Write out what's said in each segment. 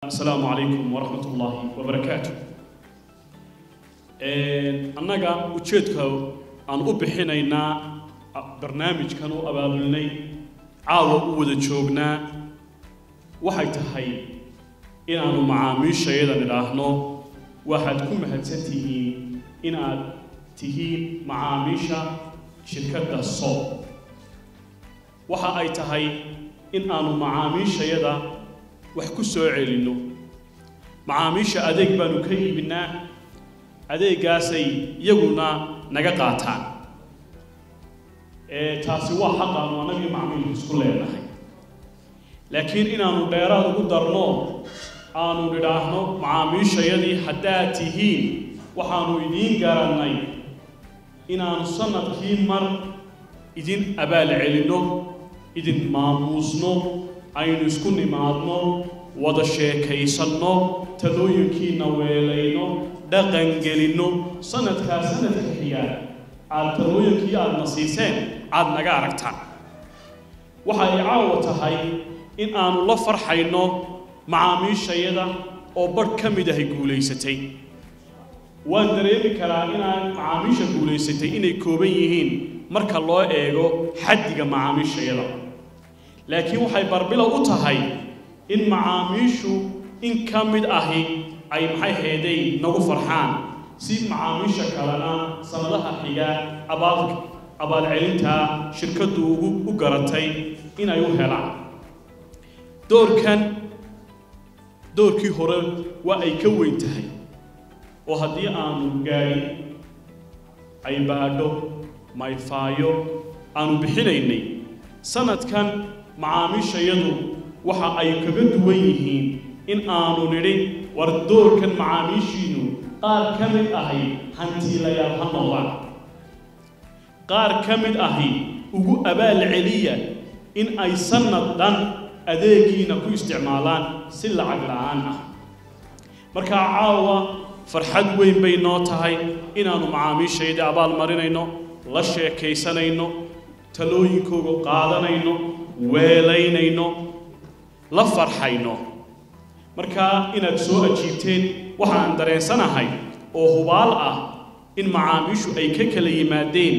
asalaamu calaykum waraxmat ullaahi wabarakaatu annaga ujeedka aan u bixinaynaa barnaamijkan u abaabulinay caawa u wada joognaa waxay tahay inaannu macaamiishayada nidhaahno waxaad ku mahadsan tihiin inaad tihiin macaamiisha shirkadda soob waxa ay tahay in aanu macaamiishayada wax ku soo celinno macaamiisha adeeg baanu ka iibinnaa adeeggaasay iyaguna naga qaataan taasi waa xaq aanu annagii macmiilku isku leenahay laakiin inaannu dheeraad ugu darno aanu nidhaahno macaamiishayadii haddaad tihiin waxaannu idiin garannay inaannu sannadkii mar idin abaal celinno idin maamuusno aynu isku nimaadno wada sheekaysanno talooyinkiina weelayno dhaqangelinno sanadkaa sanadka xigaa aad talooyinkii aadna siiseen aad naga aragtaan waxa ay caawa tahay in aanu la farxayno macaamiishayada oo badh ka mid ahay guulaysatay waan dareemi karaa inaan macaamiisha guulaysatay inay kooban yihiin marka loo eego xaddiga macaamiishayada laakiin waxay barbilow u tahay in macaamiishu in ka mid ahi ay maxay heeday nagu farxaan si macaamiisha kalena sannadaha xiga abaal abaalcelintaa shirkaddu ugu u garatay inay u helaan doorkan doorkii hore waa ay ka weyn tahay oo haddii aanu gaadhin ay baadho mayfaayo aanu bixinaynay sanadkan macaamiishayadu waxa ay kaga duwan yihiin in aanu nidhi war doorkan macaamiishiinu qaar ka mid ahi hantiilayaal ha noqdaan qaar ka mid ahi ugu abaal celiya in ay sannad dhan adeegiina ku isticmaalaan si lacag la'aan ah markaa caawa farxad weyn bay noo tahay inaannu macaamiishaydii abaal marinayno la sheekaysanayno talooyinkooga qaadanayno weelaynayno la farxayno markaa inaad soo ajiibteen waxaan dareensanahay oo hubaal ah in macaamiishu ay ka kala yimaadeen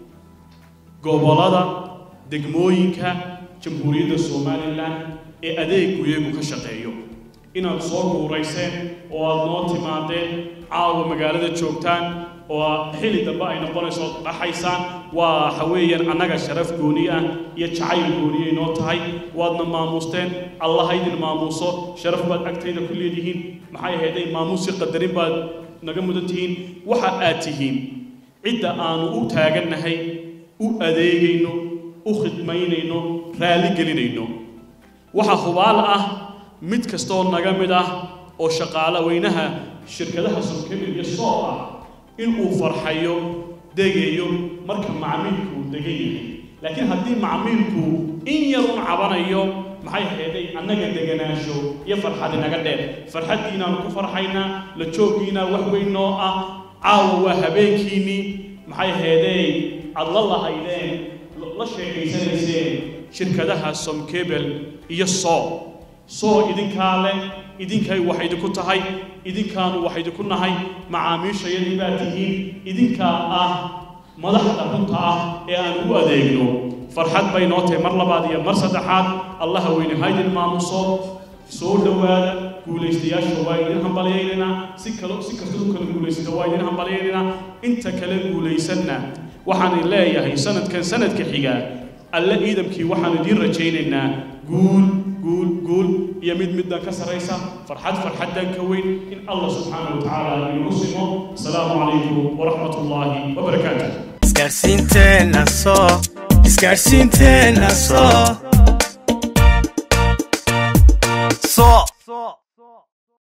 gobollada degmooyinka jamhuuriyadda somalilan ee adeeggu iyagu ka shaqeeyo inaad soo guurayseen oo aad noo timaadeen caawa magaalada joogtaan oo xilli dambe ay noqonayso dhaxaysaan waa waxa weeyaan annaga sharaf gooni ah iyo jacayl gooniyay noo tahay waadna maamuusteen allah idin maamuuso sharaf baad agtayda ku leedihiin maxay ahayday maamuusi qadarin baad naga mudan tihiin waxa aad tihiin cidda aanu u taagannahay u adeegayno u khidmaynayno raalli gelinayno waxa hubaal ah mid kastooo naga mid ah oo shaqaala weynaha shirkadaha subkamil iyo soo ah inuu farxayo degayo marka macmiilku degan yahay laakiin haddii macmiilku in yarun cabanayo maxay heeday annaga deganaansho iyo farxad inaga dheer farxaddiinaanu ku farxaynaa la jooggiinaa wax weyn noo ah caawa waa habeenkiinnii maxay heedey aad la lahaydeen la sheekaysanayseen shirkadaha somkebel iyo soo soo idinkaa leh idinkay wax idinku tahay idinkaanu wax idinku nahay macaamiishayadii baa tihiin idinkaa ah madaxda runta ah ee aan ugu adeegno farxad bay noo tahay mar labaad iyo mar saddexaad allaha weyne haydin maamuso soo dhowaada guulaystayaasha waa idin hambalyaynaynaa si kalo si kastoo kala guulaysata waa idin hambalyaynaynaa inta kale guulaysanna waxaan leeyahay sanadkan sanadka xiga alle ciidamkii waxaan idiin rajaynaynaa guul guul guul iyo mid middan ka sarraysa farxad farxaddan ka weyn in allah subxaanahu watacaala inagu simo asalaamu calaykum waraxmat ullaahi wabarakaatu isgaarsiinteenna soo isgaarsiinteenna soo soo